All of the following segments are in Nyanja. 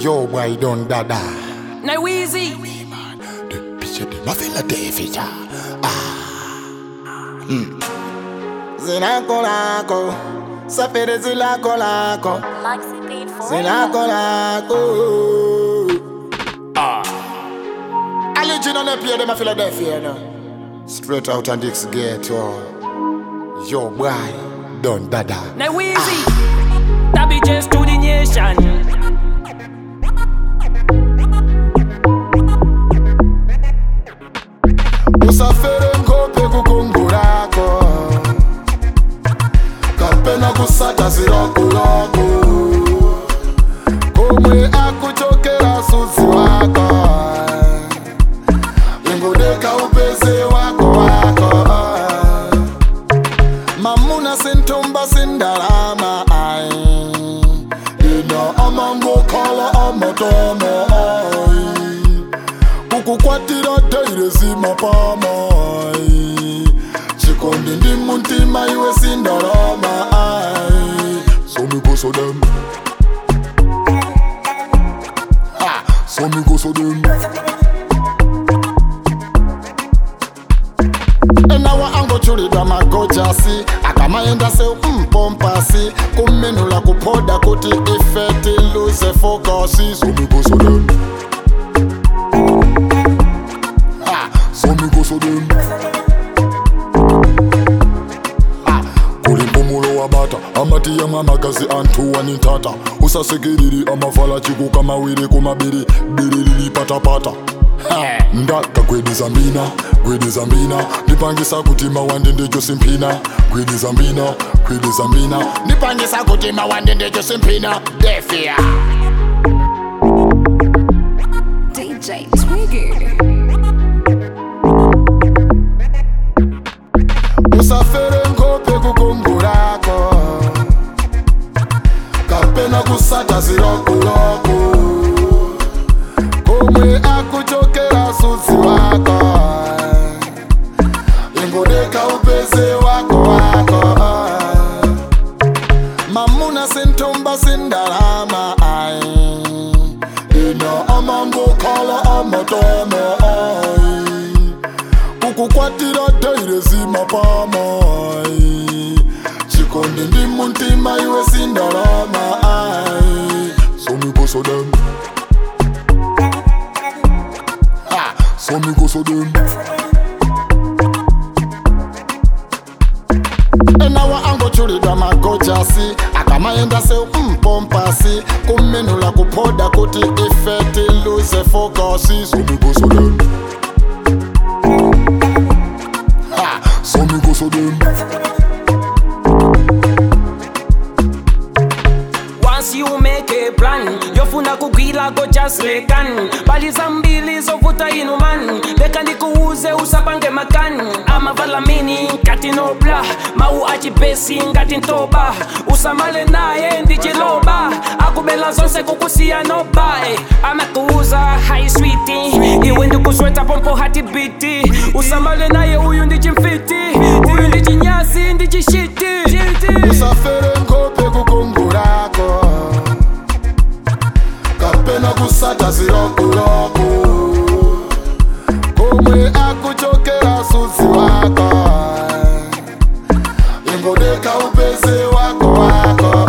Yo, boy, don't dada. Now Weezy. The picture de ma feel a day feature. Zinako lako, safiri zilako lako, Maxi paid for zinako lako. Ah. Original up here, them a Philadelphia, no. Straight out and Dix Gate, oh. Yo, boy, don't dada. Now Weezy. That be just to the nation. usafere nkope kukungulako kapena kusata zirokuloko komwe akuchokera suzi wako ingudeka upeze wako wako mamuna sintumba sindalama ai ino amangokhala amatomo ai kukukwatira daire zimapamai chikondi ndi muntima iwe sindalama ai somigoso dem Ha, somigoso dem enawa angochulidwa magojasi akamaenda se mpompasi kumenula kupoda kuti ife tiluze fokasi somigoso dem Ah, somigoso dem Ah, kuli mpumulo wa bata amatiyamwe amagazi anthu wanintata usasekereri amavala chikuka mawiri kumabiri biriri patapata ndakagwedeza mbina gwedeza mbina ndipangisa kuti mawande ndechosimpina gwedeza mbina gwedeza mbina ndipangisa kuti mawande ndechosimpina defia DJ Twiggy. usafere nkope kukungulako kapena kusata zirokuloko komwe akuchokera suzi wako ingudeka upeze wako wako mamuna sintumba sindalama ai ino amangokhala amatomo ai kukukwatira daire zimapamai chikondi ndi muntima iwe sindalama ai somigoso dem Ha, somigoso dem enawa angochulidwa magojasi akamaenda se mpompasi kumenula kupoda kuti ife tiluze fokasi somigoso dem Ha, somigoso dem Once you make a plan, yofuna kugwila go just lekan baliza mbili zovuta inu man leka ndikuuze usapange makan amavala mini ngati nobla mau achipesi ngati ntoba usamale naye ndichiloba akubela zonse kukusiya noba eh. amakuuza hai switi iwe ndikusweta pompo hatibiti usamale naye uyu ndichimfiti uyu ndichinyasi ndichishiti usafere nkope kukungulako kapena kusata zirokuloko komwe akuchokera suzi wako ingudeka upeze wako wako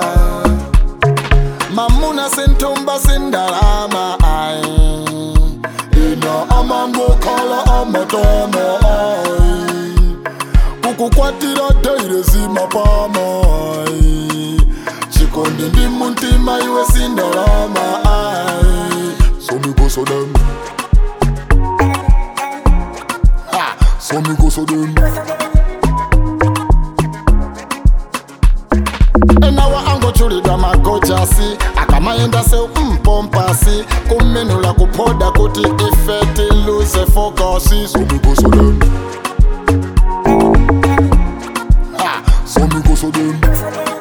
mamuna sintumba sindalama ai ino amangokhala amatomo ai kukukwatira daire zimapamai chikondi ndi muntima iwe sindalama ai somigoso dem Ha, somigoso dem enawa angochulidwa magojasi akamaenda se mpompasi kumenula kupoda kuti ife tiluze fokasi somigoso dem Ha, somigoso dem